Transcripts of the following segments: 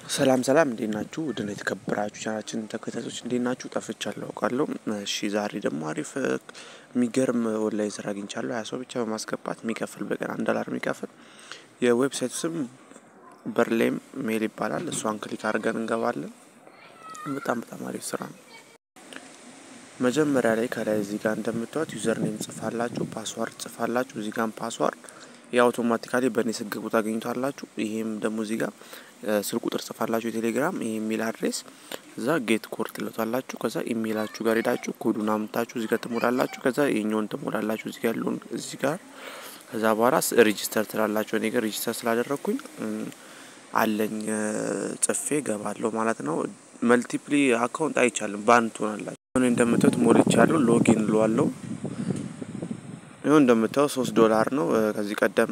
ሰላም ሰላም እንዴት ናችሁ? ውድና የተከበራችሁ ቻናችን ተከታታዮች እንዴት ናችሁ? ጠፍቻለሁ አውቃለሁ። እሺ ዛሬ ደግሞ አሪፍ የሚገርም ኦንላይን ስራ አግኝቻለሁ። ሀያ ሰው ብቻ በማስገባት የሚከፍል በቀን አንድ ዶላር የሚከፍል የዌብሳይቱ ስም በርሌም ሜል ይባላል። እሷን ክሊክ አድርገን እንገባለን። በጣም በጣም አሪፍ ስራ ነው። መጀመሪያ ላይ ከላይ እዚህ ጋር እንደምታዩት ዩዘር ኔም ጽፋላችሁ፣ ፓስዋርድ ጽፋላችሁ። እዚህ ጋር ፓስዋርድ የአውቶማቲካሊ በእኔ ስግቡ ታገኙታላችሁ። ይሄም ደግሞ እዚህ ጋር ስልክ ቁጥር ጽፋላችሁ የቴሌግራም ይሄ ኢሜል አድሬስ እዛ ጌት ኮድ ትለታላችሁ። ከዛ ኢሜላችሁ ጋር ሄዳችሁ ኮዱን አምታችሁ እዚህ ጋር ትሞላላችሁ። ከዛ ይሄኛውን ትሞላላችሁ እዚህ ጋር ያለውን እዚህ ጋር ከዛ በኋላ ሬጂስተር ትላላችሁ። እኔ ጋር ሬጂስተር ስላደረግኩኝ አለኝ ጽፌ ገባለሁ ማለት ነው። መልቲፕሊ አካውንት አይቻልም ባንድ ትሆናላችሁ። አሁን እንደምታዩት ሞልቻለሁ። ሎጊን ልዋለሁ። ይኸው እንደምታየው ሶስት ዶላር ነው። ከዚህ ቀደም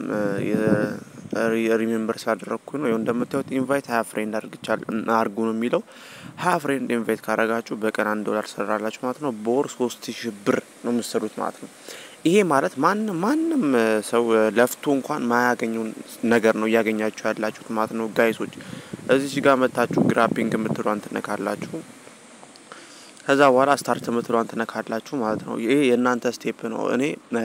ሪሜምበር ስላደረግኩ ነው። ይኸው እንደምታዩት ኢንቫይት ሀያ ፍሬንድ አርጉ ነው የሚለው። ሀያ ፍሬንድ ኢንቫይት ካረጋችሁ በቀን አንድ ዶላር ሰራላችሁ ማለት ነው። በወር ሶስት ሺህ ብር ነው የምትሰሩት ማለት ነው። ይሄ ማለት ማንም ማንም ሰው ለፍቶ እንኳን ማያገኘውን ነገር ነው እያገኛችሁ ያላችሁት ማለት ነው። ጋይሶች እዚች ጋር መታችሁ ግራቢንግ የምትሏን ትነካላችሁ። ከዛ በኋላ ስታርት የምትሏን ትነካላችሁ ማለት ነው። ይሄ የእናንተ ስቴፕ ነው። እኔ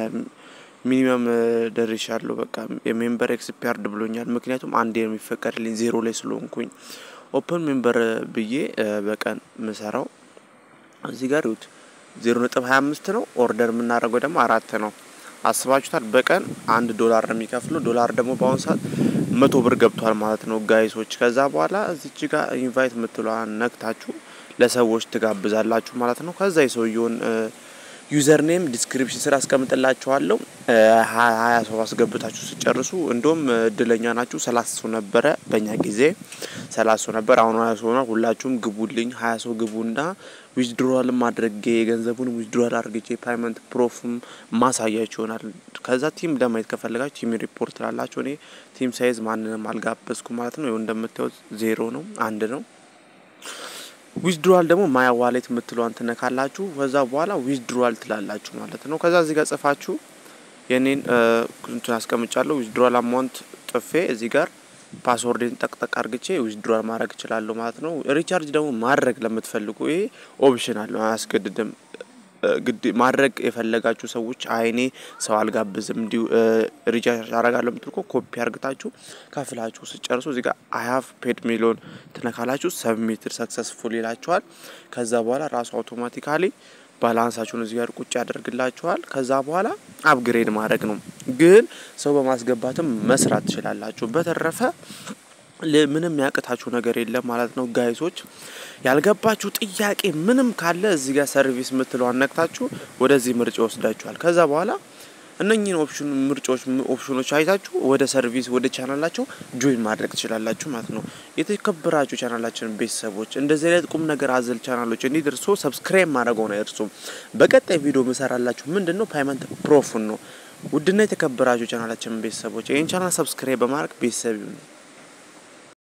ሚኒመም ደርሻለሁ። በቃ የሜምበር ኤክስፒያርድ ብሎኛል። ምክንያቱም አንዴ የሚፈቀድልኝ ዜሮ ላይ ስለሆንኩኝ ኦፕን ሜምበር ብዬ በቀን ምሰራው እዚህ ጋር ይሁት ዜሮ ነጥብ ሀያ አምስት ነው። ኦርደር የምናደርገው ደግሞ አራት ነው። አስባችሁታል? በቀን አንድ ዶላር ነው የሚከፍለው። ዶላር ደግሞ በአሁኑ ሰዓት መቶ ብር ገብቷል ማለት ነው ጋይሶች። ከዛ በኋላ እዚች ጋር ኢንቫይት የምትለዋን ነክታችሁ ለሰዎች ትጋብዛላችሁ ማለት ነው። ከዛ የሰውየውን ዩዘር ኔም ዲስክሪፕሽን ስር አስቀምጥላችኋለሁ። ሀያ ሰው አስገብታችሁ ስጨርሱ እንዲሁም እድለኛ ናችሁ። ሰላሳ ሰው ነበረ በእኛ ጊዜ ሰላሳ ሰው ነበር። አሁን ሀያ ሰው ሆኗል። ሁላችሁም ግቡልኝ። ሀያ ሰው ግቡና ዊዝድሮዋልም አድርጌ የገንዘቡን ዊዝድሮዋል አድርጌ ፓይመንት ፕሮፍም ማሳያችሁ ይሆናል። ከዛ ቲም ለማየት ከፈለጋችሁ ቲም ሪፖርት ላላችሁ። እኔ ቲም ሳይዝ ማንንም አልጋበዝኩ ማለት ነው። ይኸው እንደምታዩት ዜሮ ነው፣ አንድ ነው። ዊዝድሮዋል ደግሞ ማያ ዋሌት የምትለዋን ትነካላችሁ። ከዛ በኋላ ዊዝድሮዋል ትላላችሁ ማለት ነው። ከዛ እዚህ ጋር ጽፋችሁ የኔን እንትን አስቀምጫለሁ። ዊዝድሮዋል አማውንት ጥፌ እዚህ ጋር ፓስወርድን ጠቅጠቅ አርግቼ ዊዝድሮዋል ማድረግ እችላለሁ ማለት ነው። ሪቻርጅ ደግሞ ማድረግ ለምትፈልጉ ይሄ ኦፕሽናል ነው፣ አያስገድድም። ግድ ማድረግ የፈለጋችሁ ሰዎች አይኔ ሰው አልጋብዝም እንዲሁ ሪቻርጅ አረጋለሁ የምትልኮ ኮፒ አርግታችሁ ከፍላችሁ ስጨርሱ እዚህ ጋር አይሀቭ ፔድ ሚሊዮን ትነካላችሁ። ሰብሚትድ ሰክሰስፉል ይላችኋል። ከዛ በኋላ ራሱ አውቶማቲካሊ ባላንሳችሁን እዚህ ጋር ቁጭ ያደርግላችኋል። ከዛ በኋላ አፕግሬድ ማድረግ ነው። ግን ሰው በማስገባትም መስራት ትችላላችሁ። በተረፈ ምንም ያቅታችሁ ነገር የለም ማለት ነው ጋይሶች። ያልገባችሁ ጥያቄ ምንም ካለ እዚህ ጋር ሰርቪስ የምትለው አነክታችሁ ወደዚህ ምርጫ ይወስዳችኋል። ከዛ በኋላ እነኚህን ኦፕሽን ምርጫዎች ኦፕሽኖች አይታችሁ ወደ ሰርቪስ ወደ ቻናላቸው ጆይን ማድረግ ትችላላችሁ ማለት ነው። የተከበራችሁ ቻናላችን ቤተሰቦች እንደዚህ አይነት ቁም ነገር አዘል ቻናሎች እንዲደርሱ ሰብስክራይብ ማድረገውን አይርሱም። በቀጣይ ቪዲዮ ምሰራላችሁ ምንድን ነው ፓይመንት ፕሮፉን ነው። ውድና የተከበራችሁ ቻናላችን ቤተሰቦች ይህን ቻናል ሰብስክራይብ በማድረግ ቤተሰብ